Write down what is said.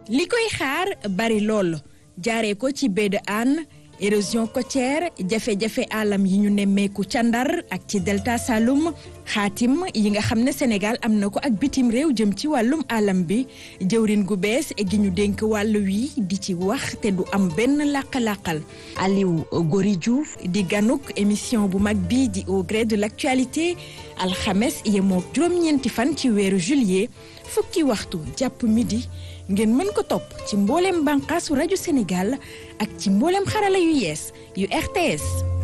li koy xaar bari lool jaaree ko ci baie de Hann érosion côtière jafe-jafe alam yi ñu nemmeeku ca Ndar ak ci delta Saloum xaatim yi nga xam ne Sénégal am na ko ak bitim réew jëm ci wàllum alam bi jëwrin gu bees gi ñu dénk wàll wi di ci wax te du am benn làq-làqal Aliou Gori Diouf di ganuk émission bu mag bi di au gré de l'actualité alxames yemoo juróom-ñeenti fan ci weeru juillet fukki waxtu jàpp midi ngeen mën ko topp ci mbooleem bànqaasu rajo Sénégal ak ci mbooleem xarala yu yees yu RTS